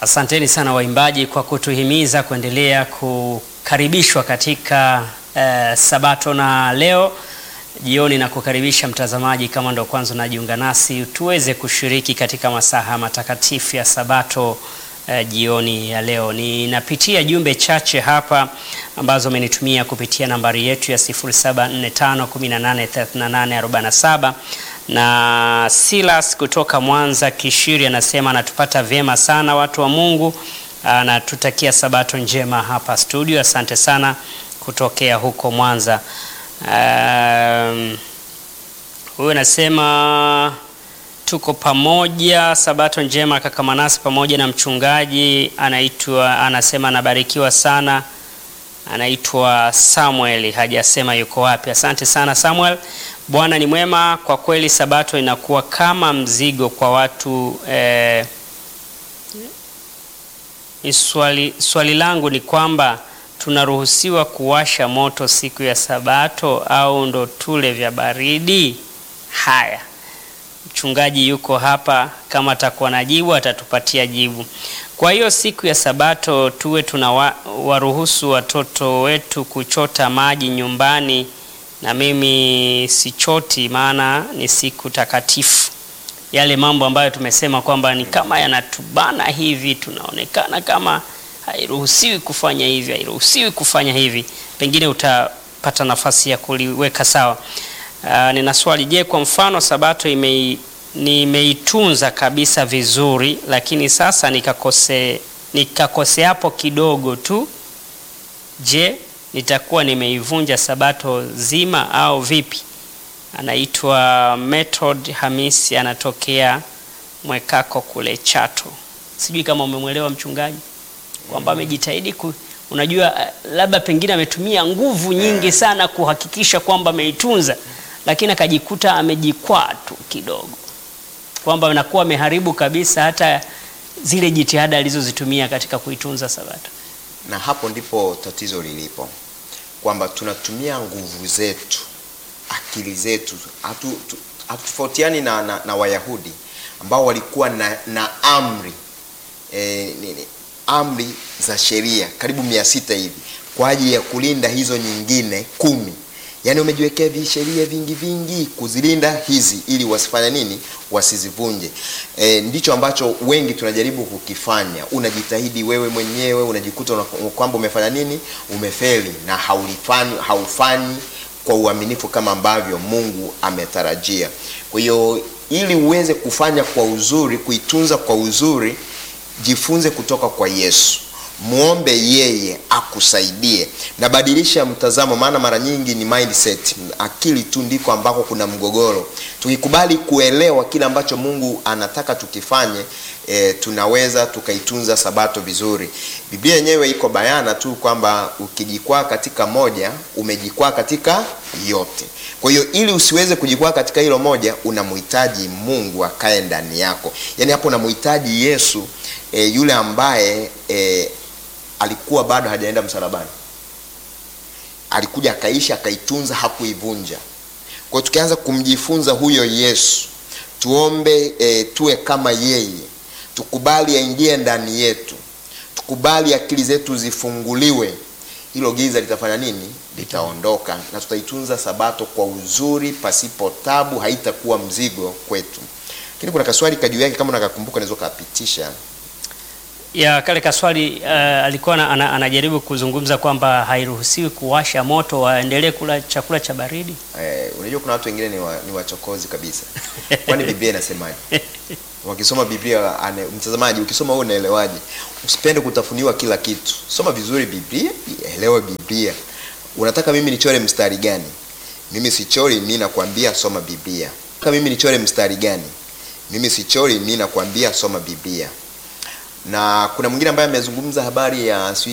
Asanteni sana waimbaji kwa kutuhimiza kuendelea kukaribishwa katika eh, Sabato na leo jioni na kukaribisha mtazamaji, kama ndo kwanza unajiunga nasi, tuweze kushiriki katika masaha matakatifu ya Sabato eh, jioni ya leo. Ninapitia jumbe chache hapa ambazo umenitumia kupitia nambari yetu ya 0745183847 na Silas kutoka Mwanza Kishiri anasema anatupata vyema sana watu wa Mungu, anatutakia sabato njema hapa studio. Asante sana kutokea huko Mwanza. Um, huyu anasema tuko pamoja, sabato njema kaka Manase pamoja na mchungaji anaitwa, anasema anabarikiwa sana, anaitwa Samuel, hajasema yuko wapi. Asante sana Samuel. Bwana ni mwema kwa kweli. Sabato inakuwa kama mzigo kwa watu eh, swali, swali langu ni kwamba tunaruhusiwa kuwasha moto siku ya Sabato au ndo tule vya baridi? Haya, mchungaji yuko hapa, kama atakuwa na jibu atatupatia jibu. Kwa hiyo siku ya Sabato tuwe tunawaruhusu watoto wetu kuchota maji nyumbani na mimi sichoti, maana ni siku takatifu. Yale mambo ambayo tumesema kwamba ni kama yanatubana hivi, tunaonekana kama hairuhusiwi kufanya hivi, hairuhusiwi kufanya hivi, pengine utapata nafasi ya kuliweka sawa. Uh, nina swali. Je, kwa mfano Sabato ime nimeitunza kabisa vizuri, lakini sasa nikakose nikakose hapo kidogo tu, je nitakuwa nimeivunja sabato zima au vipi? Anaitwa Method Hamisi, anatokea Mwekako kule Chato. Sijui kama umemwelewa mchungaji kwamba amejitahidi ku, unajua labda pengine ametumia nguvu nyingi sana kuhakikisha kwamba ameitunza, lakini akajikuta amejikwaa tu kidogo, kwamba anakuwa ameharibu kabisa hata zile jitihada alizozitumia katika kuitunza sabato na hapo ndipo tatizo lilipo, kwamba tunatumia nguvu zetu, akili zetu. Hatutofautiani na, na, na Wayahudi ambao walikuwa na, na amri e, nini, amri za sheria karibu mia sita hivi kwa ajili ya kulinda hizo nyingine kumi. Yaani umejiwekea visheria vingi vingi kuzilinda hizi ili wasifanya nini, wasizivunje. E, ndicho ambacho wengi tunajaribu kukifanya. Unajitahidi wewe mwenyewe, unajikuta kwamba umefanya nini, umefeli na haulifanyi, haufanyi kwa uaminifu kama ambavyo Mungu ametarajia. Kwa hiyo ili uweze kufanya kwa uzuri, kuitunza kwa uzuri, jifunze kutoka kwa Yesu. Muombe yeye akusaidie na badilisha mtazamo, maana mara nyingi ni mindset, akili tu ndiko ambako kuna mgogoro. Tukikubali kuelewa kile ambacho Mungu anataka tukifanye, e, tunaweza tukaitunza sabato vizuri. Biblia yenyewe iko bayana tu kwamba ukijikwaa katika moja, umejikwaa katika yote. Kwa hiyo ili usiweze kujikwaa katika hilo moja, unamhitaji Mungu akae ndani yako, yaani hapo unamhitaji Yesu e, yule ambaye e, alikuwa bado hajaenda msalabani, alikuja akaishi, akaitunza, hakuivunja. Kwa hiyo tukianza kumjifunza huyo Yesu, tuombe e, tuwe kama yeye, tukubali aingie ndani yetu, tukubali akili zetu zifunguliwe, hilo giza litafanya nini? Litaondoka na tutaitunza sabato kwa uzuri, pasipo tabu, haitakuwa mzigo kwetu. Lakini kuna kaswali kajuu yake, kama unakakumbuka, naweza kapitisha ya kale kaswali uh, alikuwa na, ana, anajaribu kuzungumza kwamba hairuhusiwi kuwasha moto, waendelee kula chakula cha baridi. Eh, unajua kuna watu wengine ni, wa, ni wachokozi kabisa. Kwani Biblia inasemaje? Wakisoma Biblia ane, mtazamaji, ukisoma wewe unaelewaje? Usipende kutafuniwa kila kitu, soma vizuri Biblia, elewa Biblia. Unataka mimi nichore mstari gani? Mimi sichori, mimi nakwambia soma Biblia. Unataka mimi nichore mstari gani? Mimi sichori, mimi nakwambia soma Biblia na kuna mwingine ambaye amezungumza habari ya